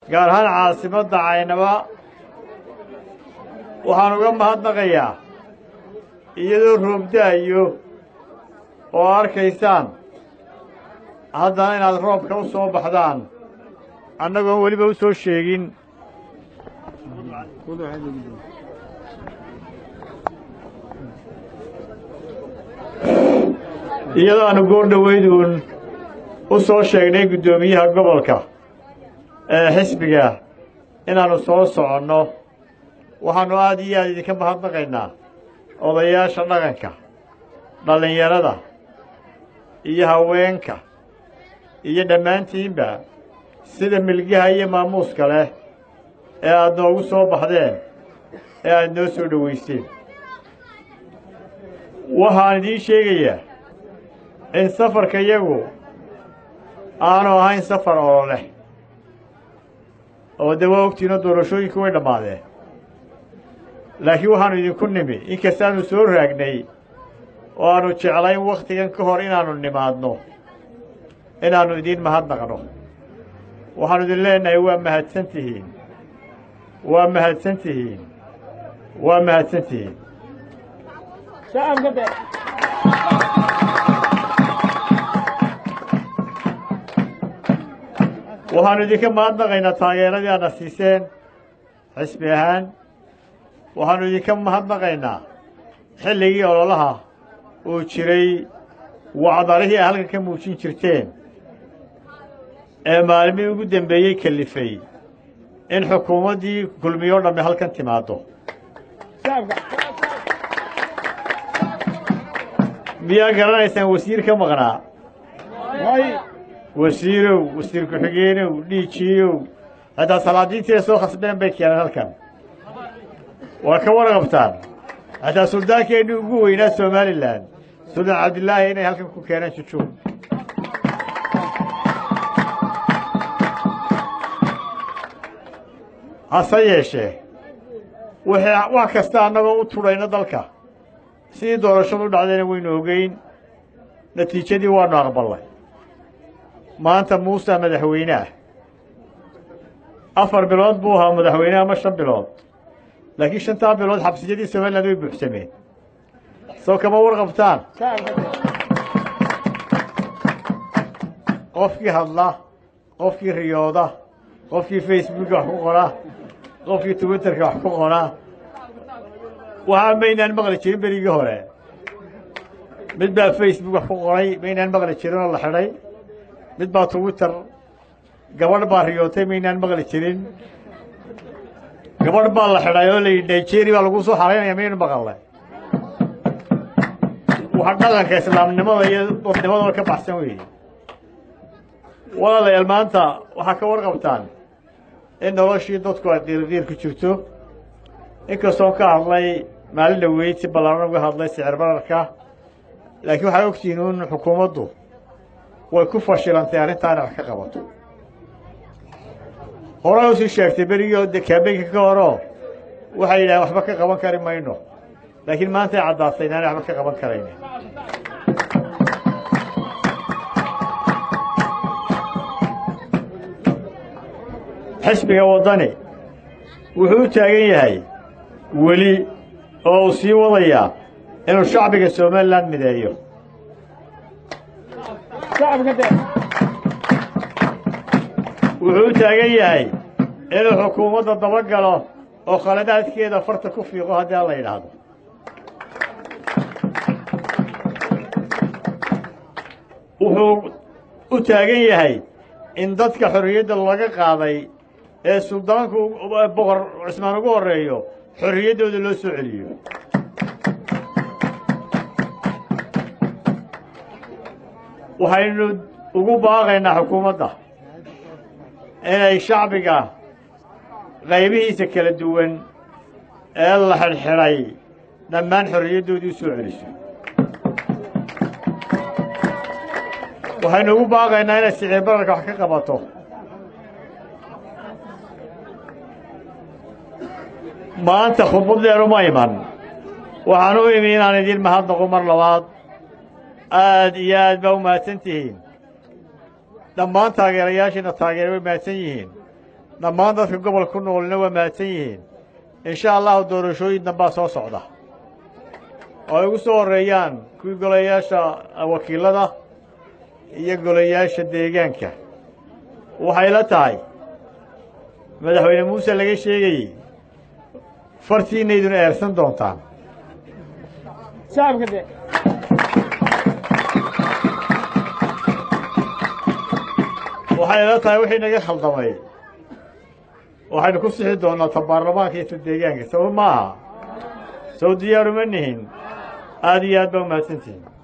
gaar ahaan caasimadda caynaba waxaan uga mahadnaqayaa iyadoo roobda'ayo oo arkaysaan haddana inaad roobka u soo baxdaan annagoon weliba u soo sheegin iyadoo aanu goor dhowayduun u soo sheegnay guddoomiyaha gobolka ee xisbiga inaannu soo soconno waxaannu aad iyo aad idinka mahadnaqaynaa odayaasha dhaqanka dhallinyarada iyo haweenka iyo dhammaantiinba sida milgaha iyo maamuuska leh ee aad noogu soo baxdeen ee aad noo soo dhowayseen waxaan idiin sheegayaa in safarka yagu aanu ahayn safar oo leh oo de waa ogtiinoo doorashooyinku way dhammaadeen laakiin waxaannu idinku nimi inkastaannu soo raagnay oo aannu jeclayn wakhtigan ka hor inaannu nimaadno inaannu idiin mahadnaqno waxaannu idin leenahay waa mahadsan tihiin waa mahadsan tihiin waa mahadsan tihiin waxaannu idinka mahadnaqaynaa taageeradii aadna siiseen xisbi ahaan waxaannu idinka mahadnaqaynaa xilligii ololaha uu jiray wacdarihii ay halkan ka muujin jirteen ee maalmihii ugu dembeeyey kalifay in xukuumaddii kulmiyoo dhammi halkan timaaddo miyaa garanaysaan wasiir ka maqnaa wasiirow wasiir ku-xigeenow dhiijiyow xitaa salaadiintii soo khasbeen bay keeneen halkan waa ka warqabtaan xitaa suldaankeenii ugu weynaa somalilan suldaan cabdilaahi inay halkan ku keeneen jujuub hase yeeshee wixii wax kasta annagoo u tudhayna dalka sidii doorashadu dhacdayna waynu ogeyn natiijadii waannu aqballay maanta muuse madaxweyne ah afar bilood buu ahaa madaxweyne ama shan bilood laakiin shantaa bilood xabsiyadii somaliland way buuxsameen soo kama warqabtaan qofkii hadla qofkii riyooda qofkii facebooka wax ku qora qofkii twitterka wax ku qora waxaa maynaan maqli jirin berigii hore mid baa facebook wax ku qoray maynaan maqli jirin oo la xidhay mid baa twitter gabadh baa riyootay maynaan maqli jirin gabadh baa la xidhay oo layidhi nigeria baa lagu soo xaraynaya maynu maqalnay waxa dhaqanka islaamnimada iyo dadnimadaba ka baxsan weeye walaalayaal maanta waxaa ka warqabtaan in noloshii dadku ay qiirqiir ku jirto inkastoo ka hadlay maalin dhaweyd si ballaaran uga hadlay sicir bararka laakiin waxaa ogtihiin in xukuumaddu way ku fashilantay arrintaana wax ka qabato horay usii sheegtay berigii de kaabeynka ka horoo waxay yidhahdeen waxba ka qaban kari mayno laakiin maantay caddaatay inaanay waxba ka qaban karayn xisbiga waddani wuxuu u taagan yahay weli oo uu sii wadayaa inuu shacbiga somalilan mideeyo wuxuu u taagan yahay inuu xukuumadda daba galo oo khaladaadkeeda farta ku fiiqo haddii aan la yidhaahdo wuxuu u taagan yahay in dadka xorriyadda laga qaaday ee suldaanku boqor cismaan ugu horreeyo xorriyaddooda loo soo celiyo waxaynu ugu baaqaynaa xukuumadda inay shacbiga qaybihiisa kala duwan ee la xidhxidhay dhammaan xorriyaddoodii u soo celiso waxaynu ugu baaqaynaa inay siciir bararka wax ka qabato maanta khudbaddeenu ma iman waxaan u imi inaan idiin mahadnaqo mar labaad aad iyo aad baa u mahadsan tihiin dhammaan taageerayaashiina taageera way mahadsan yihiin dhammaan dadka gobolka ku noolina waa mahadsan yihiin insha allahu doorashooyin dambaa soo socda oo ay ugu soo horreeyaan kuwii golayaasha wakiilada iyo golayaasha deegaanka waxay la tahay madaxweyne muuse laga sheegayey fartiinayduna eersan doontaan waxay la tahay wixii naga khaldamay waxaynu ku sixi doonnaa ta baarlamaanka iyo ta deegaanka sabab ma aha sow diyaaruma nihin aada iyo aad baa umahadsantihin